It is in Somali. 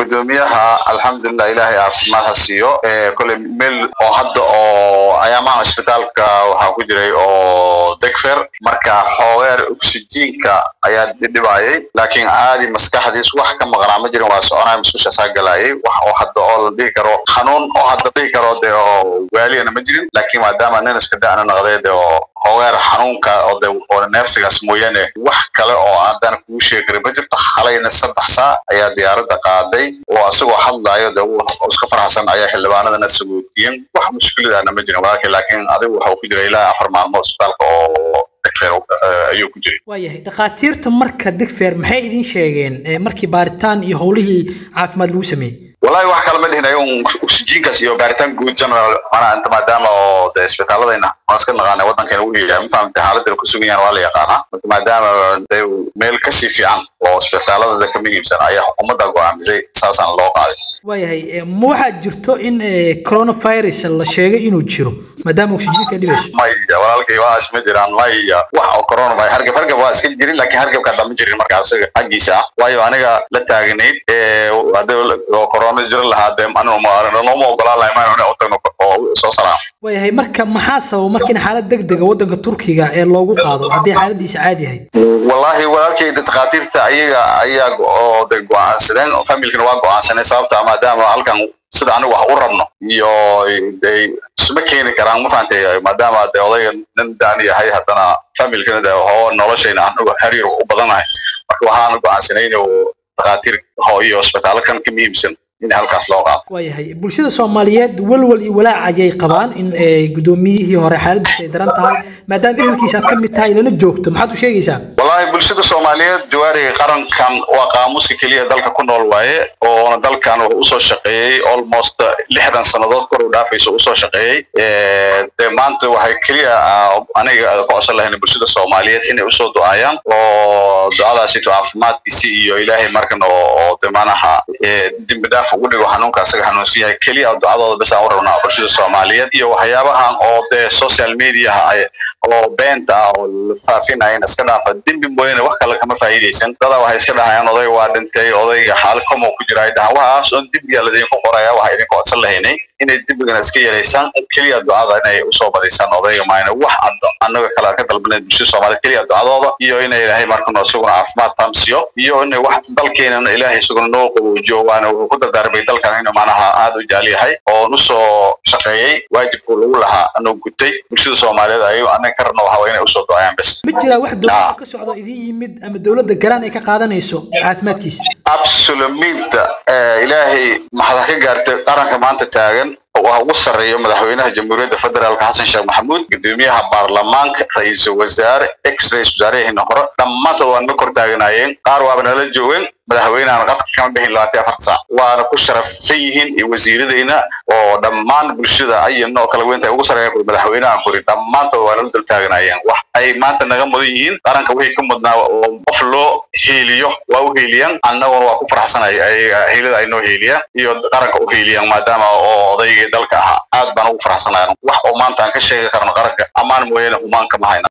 gudoomiyaha alxamdulilah ilaahay caafimaad ha siiyo koley meel oo hadda oo ayaamaha isbitaalka waxaa ku jiray oo degfer marka xoogeer oxygenka ayaa dhibhayay laakiin caadi maskaxdiis wax ka maqnaa ma jirin waa soconaya musqushasaa galayay wax oo hadda oo la dhihi karo xanuun oo hadda dhihi karo de oo waaliyana ma jirin laakiin maadaama nin iska da'na noqday de oo xoogeer xanuunka oo de oo neefsigaas mooyaane wax kale oo haddana kugu sheegi karin ma jirto xalayna saddex saa ayaa diyaaradda qaaday oo asagoo hadlaayo de iska faraxsan ayaa xildhibaanadana sagootiyeen wax mushkiladaana ma jirin walaalkii laakiin adigu waxau ku jira ilaa afar maalmood isbitaalka oo degfer ayuu ku jiray waayahay dhakhaatiirta marka degfer maxay idin sheegeen markii baaritaan iyo howlihii caafimaad lagu sameeyey wallahi wax kale ma dhihin ayagun oxygenkaas iyo baaritaan guud general manaa inta maadaama oo de isbitaaladayna waan iska naqaanay waddankeena u yahay ma fahamtay xaaladda ku sugan yahan waa la yaqaanaa marka maadaama de meel kasii fiican oo isbitaaladada ka muhiimsan ayaa xukuumadda go'aamisay saasaan loo qaaday waayahay ma waxaa jirto in coronavirus la sheegay inuu jiro maadaama oxygenka dhibayso maya walaalkay waas ma jiraan maya wax oo coronavirus hargab hargab waa iska jirin laakiin hargabka hadda ma jirin marka asaga xaggiisa ah waayo aniga la taaganayd oo corona jira lahaa dee nooma ogolaan lahay maan u tagno oo soo salaam waayahay marka maxaa sababa marka in xaalad degdega waddanka turkiga ee loogu qaado haddii xaaladiisa caadi ahayd wallahi walaalkay dhakhaatiirta ayaga ayaa oo de go'aansadeen familkana waa go'aansanay sababta maadaama halkan sida anigu wax u rabno iyo de isma keeni karaan ma fahantay maadaama de odayga nin daan yahay haddana familkana de hoo noloshayna anigu xiriir u badanahay marka waxaana go'aansanay inuu dhakhaatiir ho iyo isbitaallo kan ka muhiimsan in halkaas loo qaado waayahay bulshada soomaaliyeed walwal iyo walaac ayay qabaan in gudoomiyihii hore xaaladiisa ay daran tahay maadaama ehelkiisa aad ka mid tahay lana joogto maxaad u sheegaysaa wallahi bulshada soomaaliyeed jawaariga qarankan waa qaamuuska keliya dalka ku nool waaye oona dalkan wuxuu usoo shaqeeyey almost lixdan sannadood kor u dhaafayso usoo shaqeeyey de maanta waxay keliya aniga kocsan lahayn bulshada soomaaliyeed inay usoo du'aayaan oo ducadaasito caafimaadkiisi iyo ilaahay markan oo de manaha dembi dhaaf ugu dhigo xanuunka asaga xanuunsan yahay keliya ducadooda bes aan u rabnaa bulshada soomaaliyeed iyo waxyaabahan oo dee social mediaha oo beenta ah oo la faafinayan iska dhaafa dembi mooyaane wax kale kama faa'iidaysan dadaa waxay iska dhahayaan odayga waa dhintay odayga xaalo komo ku jira ay dhahaan waxaas oon dembiga ladinku qoraya waxa idinka codsan lahaynay inay dembigana iska yaraysaan keliya ducada inay usoo badaysaan odayga maayna wax annaga kale ka dalbanayd bulshada soomaaliyeed keliya ducadooda iyo inay ilaahay markano isaguna caafimaad taamsiyo iyo inay wax dalkeenana ilaahay isaguna noo qaboojiyo waana wuxuu ku dardaarmay dalkan inuu macnaha aad u jecel yahay oon usoo shaqeeyey waajibku lagu lahaa anuu gutay bulshada soomaaliyeed ayago annaga ka rabno waxa inay usoo ducayaan bes ma jiraa wax dowladda ka socdo idin yimid ama dowladda garaan ay ka qaadanayso caafimaadkiisa absoluminta ilaahay maxada ka gaartay qaranka maanta taagan waxa ugu sarreeyo madaxweynaha jamhuuriyadda federaalka xasan sheekh maxamuud gudoomiyaha baarlamaanka ra-iisul wasaare ex ra-isul wasaarehina hore dhammaantood waa naga kor taaganaayeen qaar waaba nala joogeen madaxweynehan qadka kama bixin labaatan afar saac waana ku sharafsan yihiin iyo wasiiradayna oo dhammaan bulshada ayana oo kala weynta ugu sarreeya kuri madaxweynahan kuri dhammaantood waa nala dul taaganaayeen wax ay maanta naga mudan yihiin qaranka wixii ka mudnaa oo qof loo heeliyo waa u heeliyaan annaguna waa ku faraxsanay heelada ay noo heeliyaan iyo qaranka u heeliyaan maadaama oo odaygii dalka ahaa aad baan ugu faraxsanayan wax oo maanta aan ka sheegi karno qaranka ammaan mooyaane humaan kama hayna